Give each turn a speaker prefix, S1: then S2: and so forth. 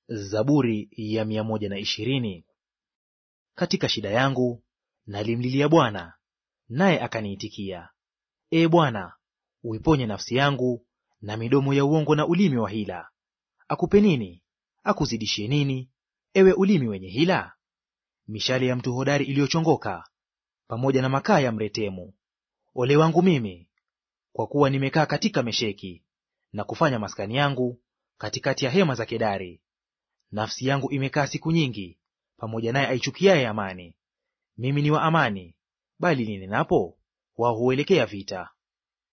S1: Zaburi ya mia moja na ishirini. Katika shida yangu nalimlilia Bwana, naye akaniitikia. Ee Bwana, uiponye nafsi yangu na midomo ya uongo na ulimi wa hila. Akupe nini? Akuzidishie nini, ewe ulimi wenye hila? Mishale ya mtu hodari iliyochongoka, pamoja na makaa ya mretemu. Ole wangu mimi, kwa kuwa nimekaa katika Mesheki, na kufanya maskani yangu katikati ya hema za Kedari. Nafsi yangu imekaa siku nyingi pamoja naye aichukiaye amani. Mimi ni wa amani, bali ninenapo, wao huelekea vita.